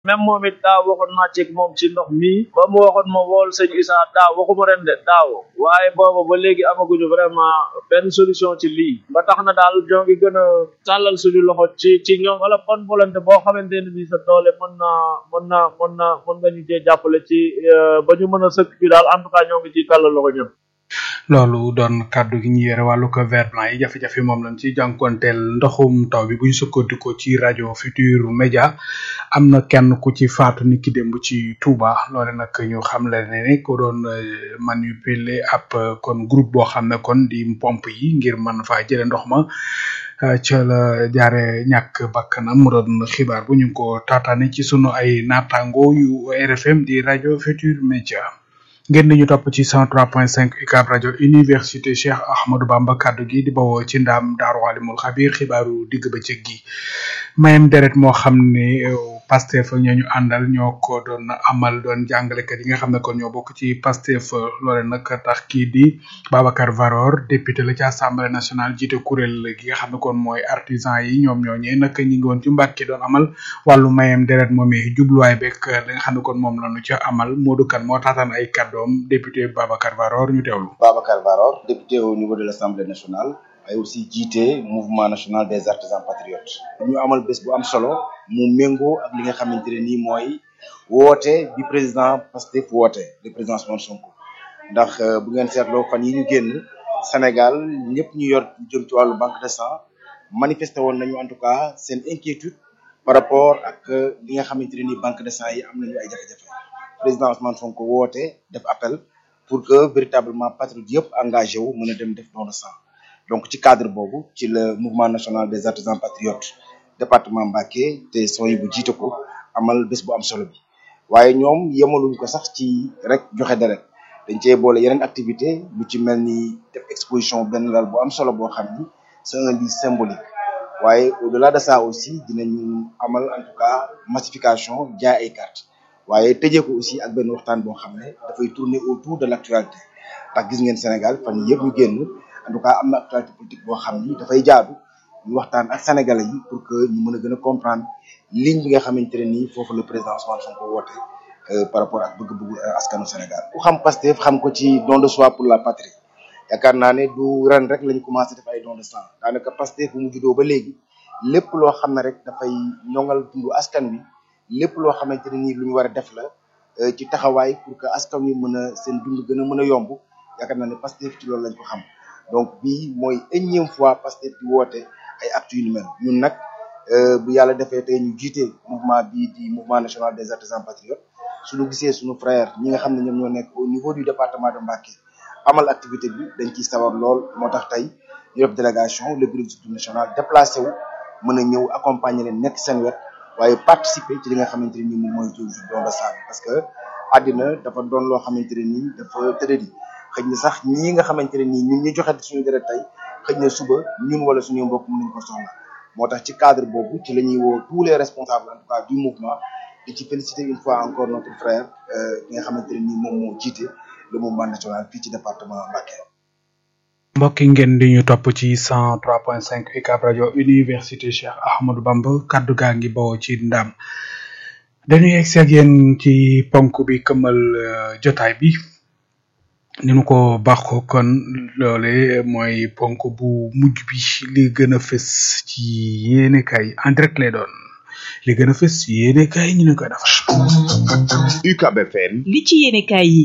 même moom it daaw waxoon naa ci moom ci ndox mii ba mu waxoon ma wool sëñ Issa daaw waxuma ren de daaw waaye booba ba léegi amaguñu vraiment benn solution ci lii ba tax na daal ñoo ngi gën a tàllal suñu loxo ci ci ñoom wala bonne volonté boo xamante ne ni sa doole mën na mën na mën na mën nga ñu cee jàppale ci ba ñu mën a sëkk bi daal en tout cas ñoo ngi ciy tàllal loxo ñëpp loolu doon kàddu gi ñu yore wàllu ko vert blanc yi jafe-jafe moom lañ ci jànkonteel ndoxum taw bi bu ñu sukkandikoo ci rajo Futur Média am na kenn ku ci faatu ni ki démb ci Touba loole nag ñu xam le ne ne ko doon manipuler ab kon groupe boo xam ne kon di pompe yi ngir mën faa jële ndox ma ca la jaare ñàkk bakkanam mu doon xibaar bu ñu ko taataane ci sunu ay naataango yu RFM di rajo Futur Média ngeen ñu topp ci 103.5 UCAB rajo université Cheikh Ahmadou Bamba kaddu gi di bawoo ci ndaam daaru alimul xabir xibaaru digg bëccëg gi mayem deret moo xam ne Pastef ñooñu àndal ñoo ko doon amal doon jàngalekat yi nga xam ne kon ñoo bokk ci Pastef loole nag tax kii di Babacar Varor député la ci assemblée nationale jiite kuréel gi nga xam ne kon mooy artisan yi ñoom ñooñee nag ñi ngi woon ci Mbàkke doon amal wàllu mayem deret moomee jubluwaay beeg li nga xam ne kon moom la ñu ca amal Modou Kane moo taataan ay kàddoom député Babacar Varor ñu teewlu. Babacar Varor député au niveau de l'Assemblée nationale ay aussi jiite mouvement national des artisans patriotes ñu amal bés bu am solo mu méngoo ak li nga xamante ne nii mooy woote bi président Pastef woote le président Ousmane Sonko ndax bu ngeen seetloo fan yi ñu génn Sénégal ñëpp ñu yor jëm ci wàllu banque de sang manifesté woon nañu en tout cas seen inquiétude par rapport ak li nga xamante ne nii banque de sang yi am nañu ay jafe-jafe président Ousmane Sonko woote def appel pour que véritablement patriote yëpp engagé wu mën a dem def don de sang donc ci cadre boobu ci le mouvement national des artisans patriotes département Mbacké te sooy bu jiite ko amal bés bu am solo bi waaye ñoom yemaluñ ko sax ci rek joxe deret dañ cee boole yeneen activité lu ci mel ni def exposition benn lal bu am solo boo xam ni c'est un lieu symbolique waaye au delà de ça aussi dinañu amal en tout cas massification jaay ay cartes waaye tëjee ko aussi ak benn waxtaan boo xam ne dafay tourner autour de l'actualité ndax gis ngeen Sénégal fan yii yëpp ñu génn en tout cas am na actualité politique boo xam ni dafay jaadu ñu waxtaan ak sénégalais yi pour que ñu mën a gën a comprendre ligne bi nga xamante ne nii foofu le président Ousmane Sonko woote par rapport ak bëgg-bëggu askanu Sénégal. ku xam Pastef xam ko ci don de soi pour la patrie yaakaar naa ne du ren rek lañu commencé def ay don de sang daanaka Pastef bu mu juddoo ba léegi lépp loo xam ne rek dafay ñoŋal dundu askan wi lépp loo xamante ne nii lu ñu war a def la ci taxawaay pour que askan wi mën a seen dund gën a mën a yomb yaakaar naa ne Pastef ci loolu lañ ko xam. donc bii mooy énième fois Pastef di woote ay actes yu ni mel ñun nag bu yàlla defee tey ñu jiite mouvement bii di mouvement national des artisans patriotes suñu gisee suñu frère ñi nga xam ne ñoom ñoo nekk au niveau du département de Mbacké amal activité bi dañ ciy sawar lool moo tax tey ñu def délégation le bureau exécutif national déplacé wu mën a ñëw accompagner leen nekk seen wet waaye participer ci li nga xamante ne nii moom mooy jour don de sang parce que àddina dafa doon loo xamante ne nii dafa tëddee xëy na sax ñii nga xamante ne nii ñun ñu joxe suñu deret tey xëy na suba ñun wala suñu mbokk mën nañu ko soxla moo tax ci cadre boobu ci la ñuy woo tous les responsables en tout cas du mouvement di ci féliciter une fois encore notre frère ki nga xamante ne nii moom moo jiite le mouvement national fii ci département Mbacké. mbokk yi ngeen di ñu topp ci 103.5 UCAB rajo université Cheikh Ahmadou Bamba kaddu gaa ngi bawoo ci ndam dañuy egsi ak yéen ci ponk bi këmal jotaay bi. ni nu ko baaxoo kon loole mooy ponk bu mujj bi li gën a fës ci yéene kay en direct lay doon li gën a fës ci yéene kay ñu ne koy defar UCAB FM li ci yéene kay yi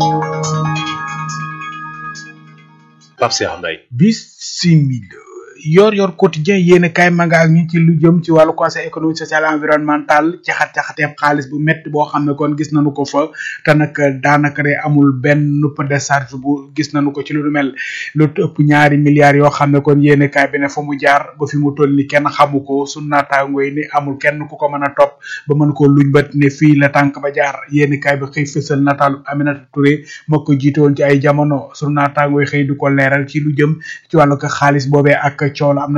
Pape Cheikh Mbaye bisimila yor yor quotidien yéene kaay ma nga ak ñu ci lu jëm ci wàllu conseil économique social et environnemental caxat caxateeb xaalis bu métti boo xam ne kon gis nañu ko fa te nag daanaka de amul benn décharge bu gis nañu ko ci lu mel lu ëpp ñaari milliards yoo xam ne kon yéene kaay bi ne fa mu jaar ba fi mu toll ni kenn xamu ko su naataango yi ni amul kenn ku ko mën a topp ba mën ko luñ bët ne fii la tànk ba jaar yéene kaay bi xëy fësal nataalu Aminata Touré moo ko jiite woon ci ay jamono su naataango yi xëy du ko leeral ci lu jëm ci wàllu ko xaalis boobee ak coow la am na ca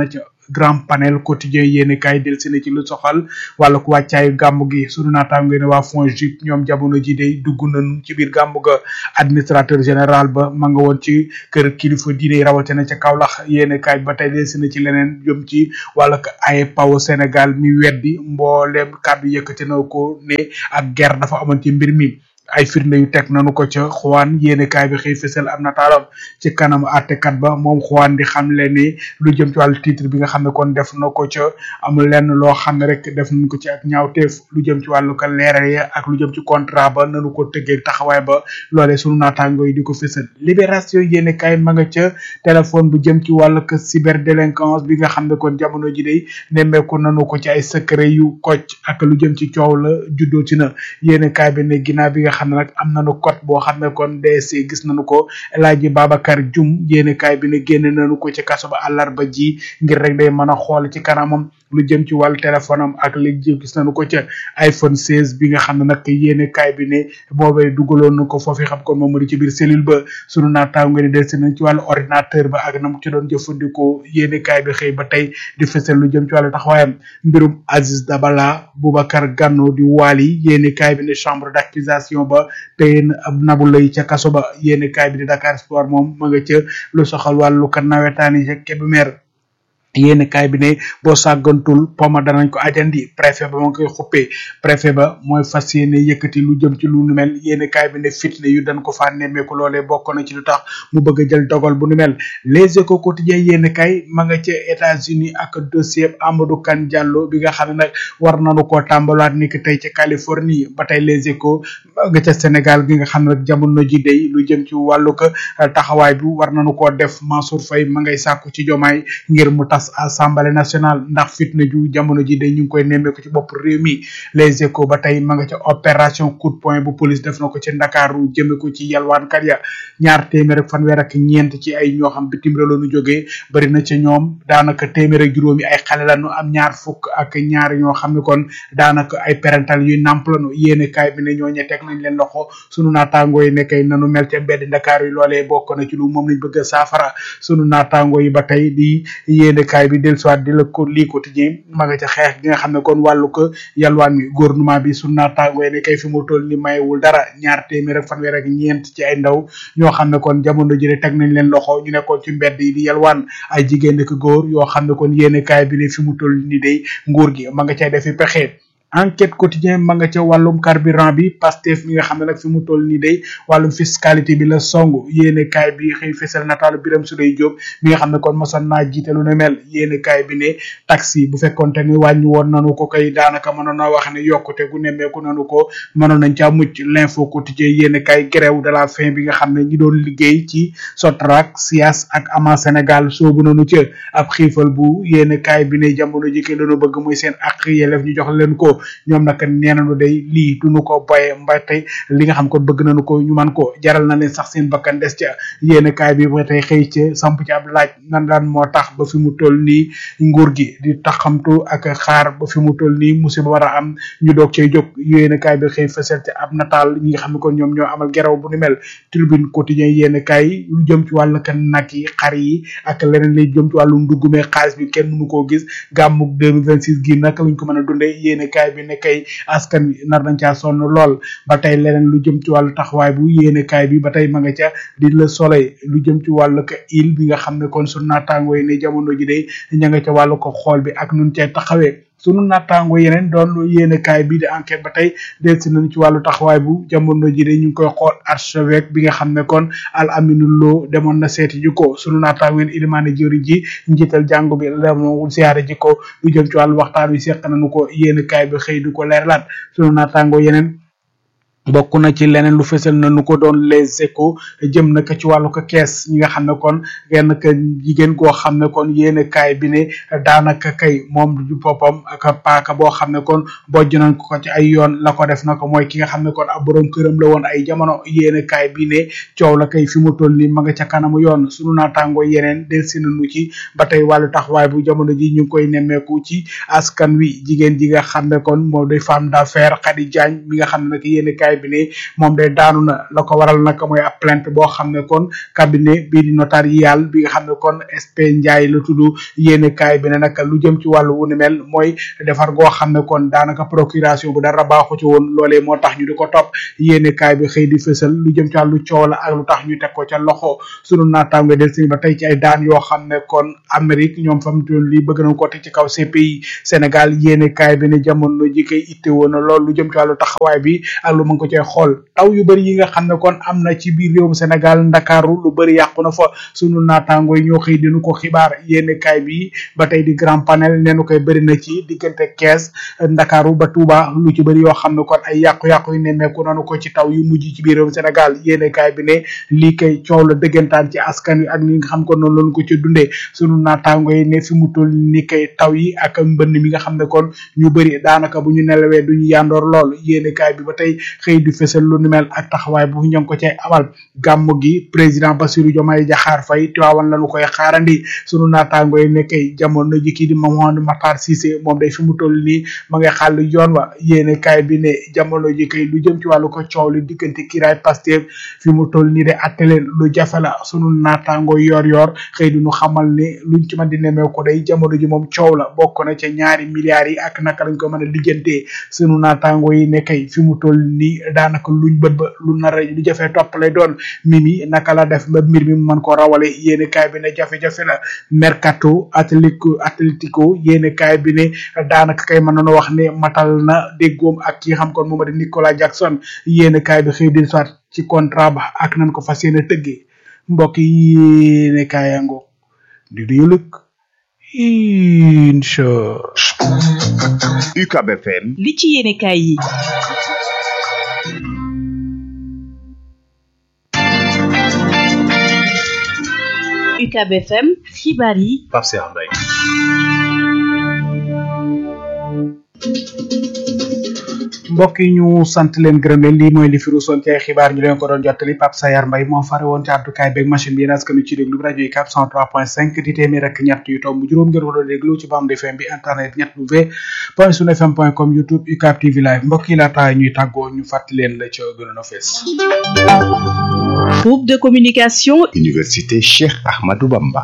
grand panel quotidien yéeni kaay del si na ci lu soxal wala ko wàccaayu gàmmu gi sunu naataango yi ne waa FONGIP ñoom jamono ji day dugg nañ ci biir gàmmu ga administrateur général ba ma nga woon ci kër kilifa diine yi rawatina ca Kaolack yéeni kaay ba tey del si na ci leneen jëm ci wala ko ay paw Sénégal mi weddi mbooleem kàddu yëkkati na ko ne ak guerre dafa amoon ci mbir mi ay firnde yu teg nanu ko ca xuwaan yéene kaay bi xëy fësal am nataalam ci kanam àttekat ba moom xuwaan di xam le ni lu jëm ci wàllu titre bi nga xam ne kon def na ko ca amul lenn loo xam ne rek def nañ ko ci ak ñaawteef lu jëm ci wàllu ka leeral ya ak lu jëm ci contrat ba nanu ko tëggee taxawaay ba loolee sunu naataango yi di ko fësal libération yéene kaay ma nga ca téléphone bu jëm ci wàllu ka cyberdélinquance bi nga xam ne kon jamono ji day nemmeeku nanu ko ci ay secret yu kocc ak lu jëm ci coow la juddoo ci na yéene kaay bi ne ginnaaw bi nga xam ne nag am nañu code boo xam ne kon DSC gis nañu ko El Hadji Babacar Dioum yéene kaay bi ne génne nañu ko ci kaso ba àllarba ji ngir rek day mën a xool ci kanamam lu jëm ci wàllu téléphone am ak li jëm gis nañu ko ca iPhone 16 bi nga xam ne nag yéene kaay bi ne boobee dugaloon na ko foofu xam kon moom mu di ci biir cellule ba sunu naataango ni delsi nañ ci wàllu ordinateur ba ak na mu ci doon jëfandikoo yéene kaay bi xëy ba tey di fësal lu jëm ci wàllu taxawaayam mbirum Aziz Dabala Boubacar Ganno di waali yéene kaay bi ne chambre d'accusation ba tey ab nabu lay ca kaso ba yéene kaay bi di Dakar Sport moom ma nga ca lu soxal wàllu kan nawetaani ca Kébémer yéen kaay bi ne boo sàggantul poma danañ ko ajandi préfet ba ma koy xuppee préfet ba mooy fas yéene yëkkati lu jëm ci lu nu mel yéen kaay bi ne fitne yu dañ ko faa nemmeeku loolee bokk na ci lu tax mu bëgg a jël dogal bu nu mel les échos quotidiens yéen kaay ma nga ca États-Unis ak dossier Amadou Kane Diallo bi nga xam ne nag war nañu koo tàmbalaat ni ki tey ca Californie ba tey les échos ma nga ca Sénégal gi nga xam ne nag jamono ji day lu jëm ci wàllu ko taxawaay bi war nañu koo def Mansour Faye ma ngay sàkku ci jomaay ngir mu tas assemblée nationale ndax fitna ju jamono ji day ñu ngi koy nemmeeku ci bopp réew mi les échos ba tey ma nga ca opération coup de poing bu police def na ko ci ndakaaru jëme ko ci yalwaankat ya ñaar téeméer ak fanweer ak ñeent ci ay ñoo xam bitim réew la ñu jógee bari na ci ñoom daanaka téeméer ak juróomi ay xale la ñu am ñaar fukk ak ñaar ñoo xam ne kon daanaka ay parental yuy namp lañu yéene kaay bi ne ñooñe teg nañ leen loxo sunu naataangoo yi nekkay nanu mel ca mbedd ndakaar yi loolee bokk na ci lu moom lañ bëgg a saafara sunu naataangoo yi ba tey di yéene kaay bi del soit di la ko lii quotidien ma nga ca xeex gi nga xam ne kon wàllu ko yalwaan mi gouvernement bi sunu naataangoo yi ne kay fi mu toll ni mayewul dara ñaar téeméer ak fanweer ak ñeent ci ay ndaw ñoo xam ne kon jamono ji teg nañ leen loxo ñu nekkoon ci mbedd yi di yalwaan ay jigéen ak góor yoo xam ne kon yéene kaay bi ne fi mu toll ni day nguur gi ma nga cay defi pexe enquête quotidien ma nga ca wàllum carburant bi Pastef mi nga xam ne nag fi mu toll nii day wàllum fiscalité bi la song yéene kaay bi xëy fesal nataalu Biram Souleye Diop mi nga xam ne kon mosoon naa jiite lu ne mel yéene kaay bi ne taxi bu fekkonte ni wàññi woon nanu ko kay daanaka mënoon naa wax ne yokkute gu nemmeeku nanu ko mënoon nañ caa mucc l'info quotidien yéene kaay grève de la faim bi nga xam ne ñi doon liggéey ci Sotrac SIAS ak ama Sénégal soobu nanu ca ab xiifal bu yéene kaay bi ne jamono ji kay dañoo bëgg muy seen ak yelef ñu jox leen ko ñoom nag nee nañu day lii duñu ko boye mbay tey li nga xam ko bëgg nañu ko ñu man ko jaral na leen sax seen bakkan des ca yéene kaay bi ba tey xëy ca samp ci ab laaj nan daan moo tax ba fi mu toll nii nguur gi di taxamtu ak xaar ba fi mu toll nii musiba war a am ñu doog cay jóg yéene kaay bi xëy fësal ci ab nataal ñi nga xam ne kon ñoom ñoo amal geraw bu ni mel tribune quotidien yéene kaay lu jëm ci wàllu kan nag yi xar yi ak leneen lay jëm ci wàllu nduggume xaalis bi kenn mënu koo gis gàmmuk 2026 gi naka lañ ko mën a dundee yéene kaay bi ne kay askan wi nar nañ caa sonn lool ba tey leneen lu jëm ci wàllu taxawaay bu yéene kaay bi ba tey ma nga ca di le soleil lu jëm ci wàllu ko il bi nga xam ne kon sunu naataangoo yi ne jamono ji day ña nga ca wàllu ko xool bi ak nun cay taxawee sunu naataango yeneen doon yéene kaay bii di enquête ba tey delsi nañu ci wàllu taxawaay bu jamono ji de ñu ngi koy xool archevêque bi nga xam ne kon al aminu loo demoon na seeti ji ko sunu naataango yéen ilimaane jëri ji njiital jàngu bi demoon siyaare ji ko lu jëm ci wàllu waxtaan wi seq nañu ko yéene kaay bi xëy du ko leerlaat sunu naataango yeneen bokk na ci leneen lu fësal na nu ko doon les échos jëm na ko ci wàllu ko kees ñi nga xam ne kon genn ka jigéen koo xam ne kon yéene kaay bi ne daanaka kay moom du boppam ak paaka boo xam ne kon bojj nañ ko ko ci ay yoon la ko def na ko mooy ki nga xam ne kon ab borom këram la woon ay jamono yéene kaay bi ne coow la kay fi mu toll nii ma nga ca kanamu yoon sunu naataangoo yeneen del si nañu ci ba tey wàllu taxawaay bu jamono ji ñu ngi koy nemmeeku ci askan wi jigéen ji nga xam ne kon moom day femme d'affaires Khady Diagne mi nga xam ne nag yéene kaay bi ne moom day daanu na la ko waral nag mooy ab plainte boo xam ne kon cabinet bii di notarial bi nga xam ne kon SP Ndiaye la tudd yéene kaay bi ne nag lu jëm ci wàllu wu ni mel mooy defar goo xam ne kon daanaka procuration bu dara baaxu ci woon loolee moo tax ñu di ko topp yéene kaay bi xëy di fësal lu jëm ci wàllu coow la ak lu tax ñu teg ko ca loxo sunu naataango del si ba tey ci ay daan yoo xam ne kon Amérique ñoom fam toon lii bëgg nañ ko teg ci kaw CPI Sénégal yéene kaay bi ne jamono ji koy itte woon na lool lu jëm ci wàllu taxawaay bi ak lu mën ko cee xool taw yu bëri yi nga xam ne kon am na ci biir réewum Sénégal Ndakaaru lu bëri yàqu na fa sunu naataango yi ñoo xëy dinu ko xibaar yéene kaay bi ba tey di grand panel neenu koy bëri na ci diggante Kees Ndakaaru ba Touba lu ci bëri yoo xam ne kon ay yàqu-yàqu yu nemmeeku nanu ko ci taw yu mujj ci biir réewum Sénégal yéene kaay bi ne lii kay coow la dëggantaan ci askan wi ak ni nga xam ko noonu lañu ko ci dundee sunu naataango yi ne fi mu toll ni kay taw yi ak mbënn mi nga xam ne kon ñu bëri daanaka bu ñu nelawee duñu yandoor lool yéene kaay bi ba tey xëy di fësal lu ni mel ak taxawaay bu ñoo ngi ko cay amal gàmm gi président Bassirou Diomaye Diakhar Faye Tiwaawan lañu koy xaarandi sunu naataango yi ne kay jamono ji kii di Mamadou Matar Cissé moom day fi mu toll nii ma ngay xàll yoon wa yéene kaay bi ne jamono ji kay lu jëm ci wàllu ko coow li diggante kiraay Pastef fi mu toll nii de atte leen lu jafe la sunu naataango yor yor xëy di ñu xamal ne luñ ci mën di nemee ko day jamono ji moom coow la bokk na ca ñaari milliards yi ak naka lañ ko mën a lijjantee sunu naataango yi ne kay fi mu toll nii daanaka luñ bët ba lu nar a lu jafee topp lay doon mimi naka la def ba mbir mi mu mën ko rawale yéene kaay bi ne jafe-jafe la mercato atlético atlético yéene kaay bi ne daanaka kay mën nañu wax ne matal na déggoom ak ki xam kon moom di Nicolas Jackson yéene kaay bi xëy di soit ci contrat ba ak nañ ko fas yéene tëggee mbokk yi yéene kaayango di duñu lëkk incha UCAB FM li ci yéene kaay yi UCAB FM xibaar yi Pape Cheikh Mbaye mbokk yi ñu sant leen gërëm leen lii mooy li fi ruusoon ci ay xibaar ñu leen ko doon jottali Pape Sayar Mbaye moo fare woon ci àddukaay beeg machine bi yéen askan ci déglu bi rajo yi 403.5 di téeméer ak ñett yu tomb juróom ngeen ko doon déglu ci bande FM bi internet ñett w point sun fm point com youtube UCAB TV live mbokk yi laata ñuy tàggoo ñu fàttali leen la ca gënoon a fees groupe de communication Université Cheikh Ahmadou Bamba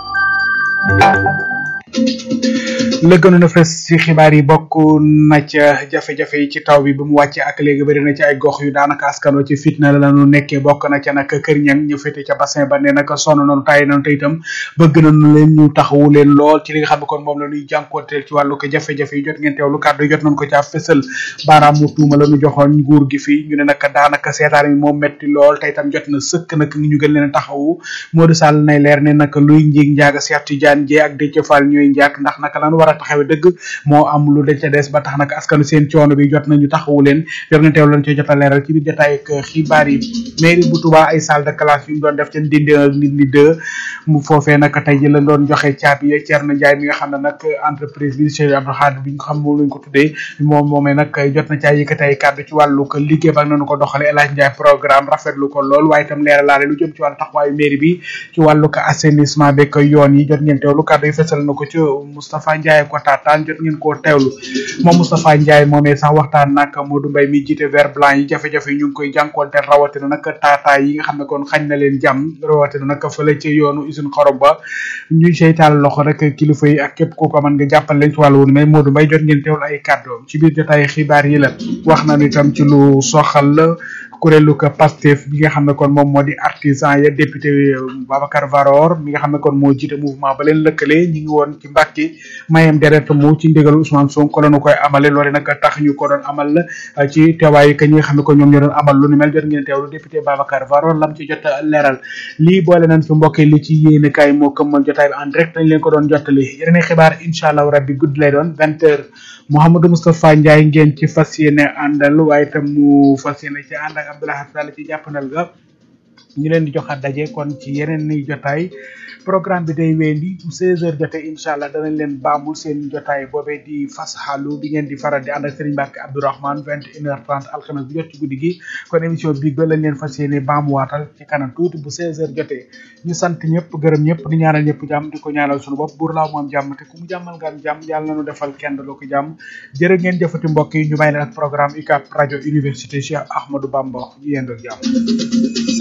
la gënoon a fes ci xibaar yi bokk na ca jafe-jafe yi ci taw bi ba mu wàcce ak léegi bëri na ci ay gox yu daanaka askanoo ci fitna la ñu nekkee bokk na ca nag kër ñang ñu féete ca bassin ba ne nag sonn nañu tàyyi nañu te itam bëgg nañu leen ñu taxawu leen lool ci li nga xam ne kon moom la ñuy jànkoonteel ci wàllu ko jafe-jafe yi jot ngeen teewlu kàddu yi jot nañu ko caa fësal baaraam mu tuuma la ñu joxoon nguur gi fii ñu ne nag daanaka seetaan mi moom metti lool te itam jot na sëkk nag ñu gën leen a taxawu Modou Sall nay leer ne nag luy njiig njaaga Cheikh Tidiane Dieng ak Déthié Fall ñooy njaak ndax naka lañu war a taxawe dëgg moo am lu de ca des ba tax nag askanu seen coono bi jot nañu taxawu leen jot nga teew lañ ci jot a leeral ci biir jotaay ak xibaar yi mairie bu Touba ay salle de classe yu mu doon def ca ndindi ak nit ñi deux mu foofee nag tey ji lañ doon joxe caabi ya Thierno Ndiaye mi nga xam ne nag entreprise bi Cheikh Abdou Khadre bi nga xam moom lañ ko tuddee moom moomee nag jot na caa yëkkati ay kàddu ci wàllu ko liggéey ba nañu ko doxale El Hadj Ndiaye programme rafetlu ko lool waaye itam leeralaale lu jëm ci wàllu taxawaayu mairie bi ci wàllu ko assainissement beeg yoon yi jot ngeen teewlu kàddu yi fesal na ko ci Moustapha Ndiaye ko taataan jot ngeen koo teewlu moom Moustapha Ndiaye moomee sax waxtaan nag Modou Mbaye mi jiite vert blanc yi jafe-jafe yi ñu ngi koy jànkoonte rawatina nag taataay yi nga xam ne kon xañ na leen jàmm rawatina nag fële ci yoonu usine xorom ba ñuy seytaal loxo rek kilifa yi ak képp ku ko mën nga jàppal leen ci wàllu wunu mais Modou Mbaye jot ngeen teewlu ay kàddoom ci biir jotaay xibaar yi la wax na itam ci lu soxal la kuréelu ko Pastef bi nga xam ne kon moom moo di artisan ya député Babacar Varor mi nga xam ne kon moo jiite mouvement ba leen lëkkale ñi ngi woon ci Mbàkke mayem deret mu ci ndigalu Ousmane Sonko la ñu koy amale loole nag tax ñu ko doon amal ci teewaayu ka ñi nga xam ne kon ñoom ñoo doon amal lu ni mel jot ngeen teewlu député Babacar Varor lam ci jot a leeral lii boole nañ fi mbokk li ci yéene kaay moo këmmal jotaay bi en direct dañ leen ko doon jottali yeneen xibaar incha allah rabbi guddi lay doon vingt heures Mouhamadou Moustapha Ndiaye ngeen ci fas yéene àndal waaye itam mu fas yéene ci ànd ak Abdoulaye Sall ci jàppandal ga ñu leen di joxaat daje kon ci yeneen ni jotaay programme bi day weendi bu 16h jotee incha allah danañ leen baamul seen jotaay boobee di fas xalu bi ngeen di faral di ànd ak Serigne Mbacke Abdourahmane 21h30 alxames bu jot ci guddi gi kon émission bii ba lañ leen fas yéene baamuwaatal ci kanam tuuti bu 16h jotee ñu sant ñëpp gërëm ñëpp di ñaanal ñëpp jàmm di ko ñaanal suñu bopp buur laaw moom jàmm te ku mu jàmmal nga am jàmm yàlla nañu defal kenn loo ko jàmm jërë ngeen jëfati mbokk yi ñu may leen ak programme UCAB rajo université Cheikh Ahmadou Bamba ñu yendoo jàmm